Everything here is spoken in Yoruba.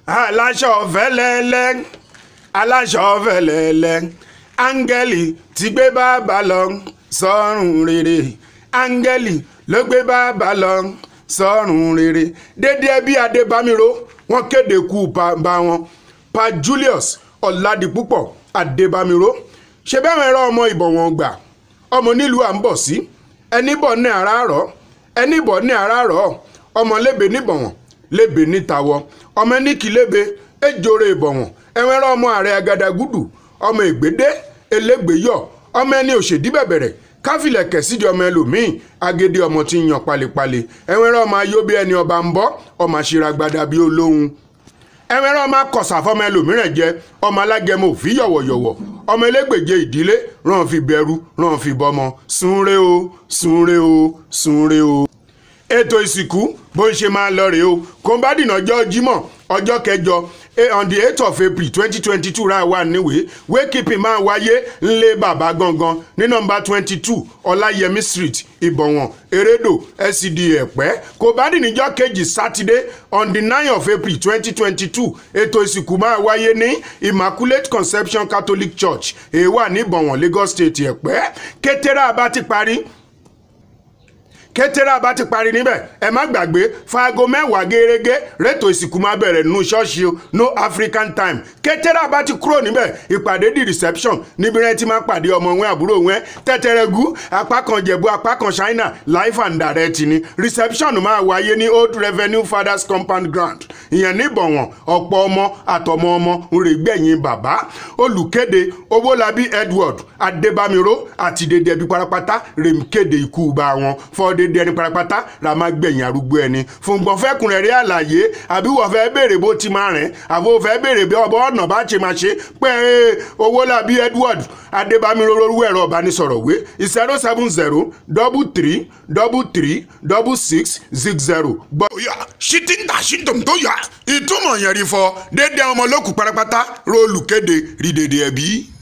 aláṣọ fẹ́lẹ́lẹ́ aláṣọ fẹ́lẹ́lẹ́ áńgẹ́lì ti gbé bàbá lọ sọ́run rere áńgẹ́lì ló gbé bàbá lọ sọ́run rere dédé ẹbí adébámiró wọ́n kéde kú bàbá wọn pa julius ọ̀làdìpúpọ̀ adébámiró ṣe bẹ́ẹ̀ mẹ́rọ ọmọ ìbọ̀wọ̀n gbà ọmọ nílùú à ń bọ̀ sí ẹni bọ̀ ní àràárọ̀ ẹni bọ̀ ní àràárọ̀ ọmọ lébè níbọ̀wọ̀n lébè nítawọ́ ọmọ ẹnìkì lébè ejore ìbọ̀wọ̀n ẹ̀wẹ̀rẹ̀ ọmọ ààrẹ agadagudu ọmọ ègbédé elégbèyọ ọmọ ẹni òṣèdí bẹ̀bẹ̀rẹ̀ káfílẹ̀ kẹ̀sídì ọmọ ẹlòmíín agédé ọmọ tí ń yan palẹ̀palẹ̀ ẹ̀wẹ̀rẹ̀ ọmọ ayóbi ẹni ọba ń bọ́ ọmọ àṣíragbada bíi olóhùn ẹ̀wẹ̀rẹ̀ ọmọ akọ̀sà fọmọ ẹlòmíràn jẹ ọmọ alágẹmọ òfin yọ̀wọ̀yọ̀wọ̀ ọmọ elégbèje ìdílé ràn fi bẹ̀rù ràn fi bọmọ sunre o sunre o sunre o ètò ìsìnkú bó ń ṣe máa lọ rèé o kòńbádìnà ọjọ́ jímọ̀ ọjọ́ kẹjọ on the eight of april twenty twenty two ra wà níwèé wékìpì máa wáyé ńlẹ̀ bàbá gangan ní nọ́mbà twenty two ọláyẹmí street ìbọ̀wọ̀n erédò scd ẹ̀pẹ́ kòńbádìnìjọ́ kejì sátidé on the nine of april twenty twenty two ètò ìsìnkú máa wáyé ní immaculate conception catholic church èèwà ní ìbọ̀wọ̀n lagos state ẹ̀pẹ́ kétérà bá ti parí kétérà bá ti parí níbẹ̀ ẹ má gbàgbé faago mẹ́wàá gẹ́gẹ́ rétò ìsìnkú máa bẹ̀rẹ̀ nínú ṣọ́ọ̀ṣì o no african time kétérà bá ti kúrò níbẹ̀ ìpàdé di reception níbi rẹ ti máa pàdé ọmọ wọn àbúrò wọn tẹ́tẹ́rẹ́gù apá kan jẹ̀bú apá kan china life and direct ni reception máa wáyé ní old revenue fathers compound ground ìyẹn níbọ̀wọ̀n ọ̀pọ̀ ọmọ àtọmọ ọmọ ń rè gbẹ̀yìn bàbá olùkéde owólabí edward adébámiró àti dédé ẹbí parapata rèm kéde ikú bá wọn fọ́ọ́dé dédé ẹni parapata la máa gbẹ̀yìn arúgbó ẹni fúngbọ̀n fẹ́kùnrẹ́rẹ́ àlàyé àbí wọ́n fẹ́ béèrè bó ti máa rìn àbí wọ́n fẹ́ béèrè bí ọbọ̀ ọ̀nà bá ṣe máa ṣe pé owólabí edward adébámiró lórúkọ ẹ̀rọ ìbánisọ̀rọ̀ wé zero seven zero double three double three double six six zero. gbọ́ ya ṣítí ń tà ṣí tòun tó yà ìtumọ̀ yẹn rí fọ dédé ọmọ lókù parapata róòlù kéde rí dédé ẹbí.